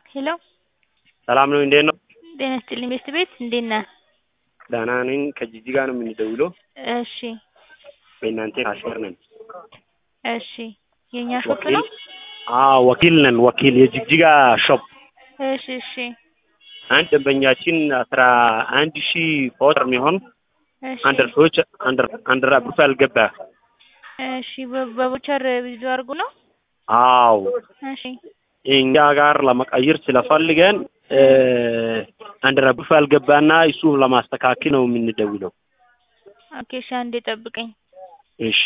ሄሎ ሰላም ነው እንዴት ነው? ጤና ይስጥልኝ ቤስት ቤት እንዴት ነህ? ደህና ነኝ። ከጂጂ ጋር ነው የምንደውለው። እሺ በእናንተ ካሽር ነን። እሺ የእኛ ሾፕ ነው? አዎ ወኪል ነን። ወኪል የጅግጅጋ ሾፕ። እሺ እሺ አንድ ደንበኛችን አስራ አንድ ሺህ ፖተር የሚሆን እሺ አንደር ሰዎች አንደር አንደር አብሩፋል ገባ። እሺ በ- በቦቸር ቪዲዮ አድርጉ ነው? አዎ እሺ እኛ ጋር ለመቀየር ስለፈልገን አንደር አብሩፋል ገባና እሱ ለማስተካከል ነው የምንደውለው። ኦኬ እሺ አንዴ ጠብቀኝ። እሺ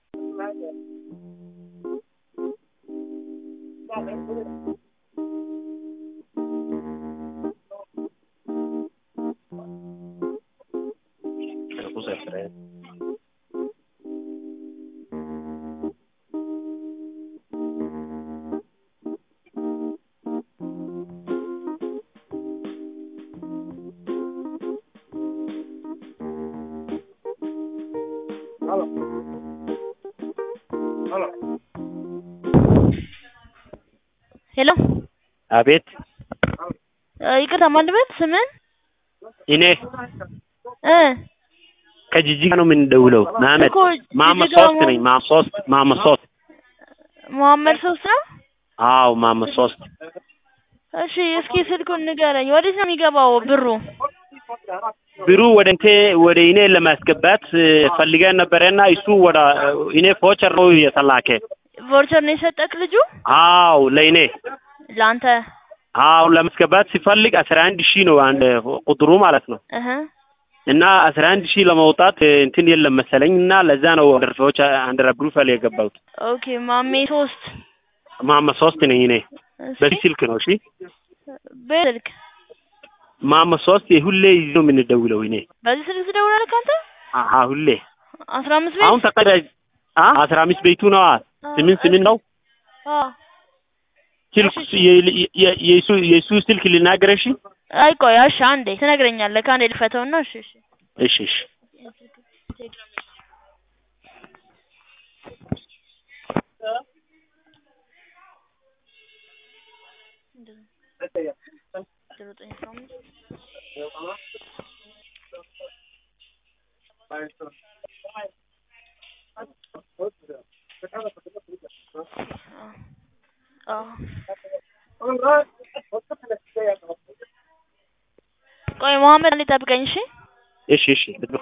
ሄሎ አቤት እ ይቅርታ ማን ልበል ስምን? እኔ እ ከጂጂ ጋር ነው የምንደውለው። መሀመድ እኮ መሀመድ ጂጂ ጋር ሶስት ነኝ። መሀመድ ሶስት መሀመድ ሶስት መሀመድ ሶስት ነው? አዎ መሀመድ ሶስት እሺ እስኪ ስልኩን ንገረኝ። ወዴት ነው የሚገባው ብሩ? ብሩ ወደ እንቴ ወደ እኔ ለማስገባት ፈልገን ነበረና እሱ ወደ እኔ ፎቸር ነው የተላከ። ቮርቸር ነው የሰጠክ ልጁ? አዎ ለእኔ ለአንተ? አዎ ለማስገባት ሲፈልግ አስራ አንድ ሺህ ነው አንድ ቁጥሩ ማለት ነው። እህ እና አስራ አንድ ሺህ ለማውጣት እንትን የለም መሰለኝ እና ለዛ ነው አንደር ሰዎች አንደር አብሩፋል የገባሁት። ኦኬ ማሜ ሶስት መሀመድ ሶስት ነኝ እኔ እሺ በዚህ ስልክ ነው። እሺ በስልክ መሀመድ ሶስት ሁሌ ይዞ ነው የምንደውለው እኔ በዚህ ስልክ ትደውላለህ አንተ? አሀ ሁሌ አስራ አምስት ቤት አሁን ተቀዳጅ አ አስራ አምስት ቤቱ ነው ስምንት ስምንት ነው አዎ ስልክ የ- የ- የሱ የሱ ስልክ ልናገር እሺ አይ ቆይ እሺ አንዴ ትነግረኛለህ ከአንዴ ልፈተውና እሺ እሺ እሺ እሺ ዘጠኝ አስራ አምስት አዎ ቆይ መሀመድ አንዴ ጠብቀኝ እሺ እሺ እሺ ልጥብቅ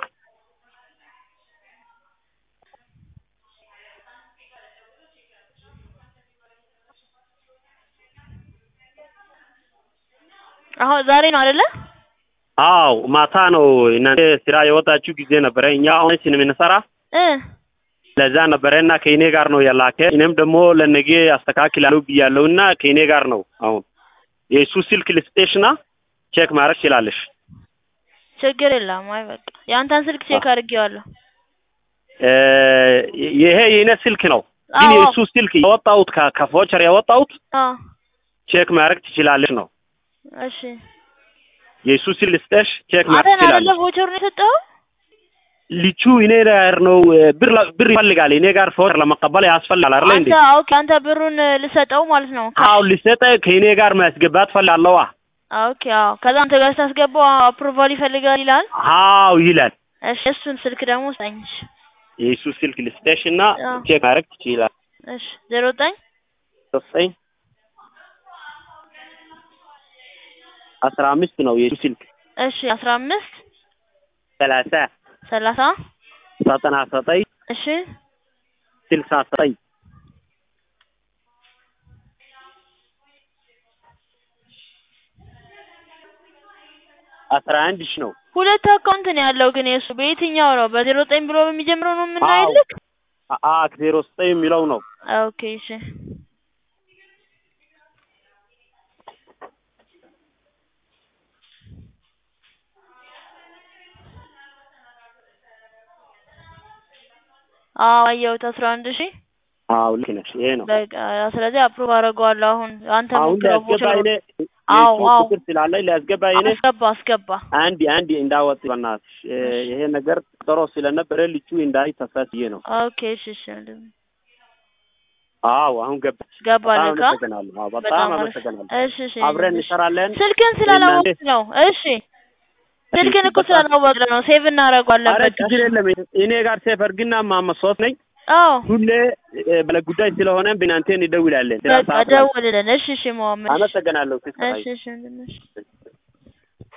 አሁን ዛሬ ነው አይደለ? አዎ ማታ ነው እናንተ ስራ የወጣችሁ ጊዜ ነበረ። እኛ አሁን ስንምንሰራ እ ለዛ ነበረና ከእኔ ጋር ነው የላከ። እኔም ደግሞ ለነገ አስተካክላለሁ ብያለሁና ከእኔ ጋር ነው አሁን የእሱ ስልክ ልስጤሽና ቼክ ማድረግ ትችላለሽ። ችግር የለም። አይ በቃ የአንተን ስልክ ቼክ አድርጌዋለሁ። እ ይሄ የእኔ ስልክ ነው፣ ግን አዎ የእሱ ስልክ ያወጣሁት ከ- ከፎቸር ያወጣሁት አዎ ቼክ ማድረግ ትችላለሽ ነው። እሺ የእሱ ስልክ ልስጤሽ ቼክ ማድረግ አንተን አይደለ ትችላለሽ። ቮቸሩን የሰጠኸው? ልጁ እኔ ጋር ነው እ፣ ብር ለ- ብር ይፈልጋል። እኔ ጋር ፎቸር ለመቀበል ያስፈልጋል አይደል እንዴ? አንተ ኦኬ አንተ ብሩን ልሰጠው ማለት ነው። አዎ ልሰጠ ከእኔ ጋር ማስገባት ፈልጋለዋ። ኦኬ አዎ ከዛ አንተ ጋር ስታስገባው አፕሩቫል ይፈልጋል ይላል። አዎ ይላል። እሺ እሱን ስልክ ደግሞ ስጠኝ። እሺ የእሱ ስልክ ልስጤሽ እና አዎ። ቼክ ማድረግ ትችላል። እሺ ዜሮ ዘጠኝ ዘጠኝ አስራ አምስት ነው የእሱ ስልክ እሺ አስራ አምስት ሰላሳ ሰላሳ ዘጠና ዘጠኝ እሺ ስልሳ ዘጠኝ አስራ አንድ ሺ ነው። ሁለት አካውንት ነው ያለው ግን የእሱ በየትኛው ነው? በዜሮ ዘጠኝ ብሎ በሚጀምረው ነው አዎ። የምናይልክ? አ ዜሮ ዘጠኝ የሚለው ነው። ኦኬ እሺ አዎ አየሁት አስራ አንድ ሺህ አዎ ልክ ነሽ። ይሄ ነው። በቃ ስለዚህ አፕሩቭ አደርገዋለሁ አሁን አንተ አሁን ሞክረው ሊያስገባ ቮቸሩ እኔ አዎ የእሱ አዎ ቁጥር ስላለኝ ሊያስገባ እኔ አስገባ አስገባ አንድ አንድ እንዳወጥ በእናትሽ እ፣ ይሄ ነገር ጥሮ ስለነበረ ልጁ እንዳይ ተሳስዬ ነው። ኦኬ እሺ እሺ አዎ አሁን ገባ። ገባልህ በጣም ካ አመሰግናለሁ። አዎ በጣም በጣም አሪፍ። አመሰግናለሁ። እሺ እሺ አብረን እሺ። እንሰራለን። ስልክን ስላላወቅ ነው። እሺ ስልክን እኮ ስላላወቅ ነው። ሴቭ እናደርገዋለን። አረ በቃ ችግር የለም። እኔ ጋር ሴፈር ግና ማመሶት ነኝ አዎ ሁሌ እ፣ ባለ ጉዳይ ስለሆነ ብናንቴን ይደውላለን። ስራ በቃ ሰዓት ላይ ደውልልን። እሺ እሺ መሐመድ። አመሰግናለሁ። እሺ እሺ ወንድምሽ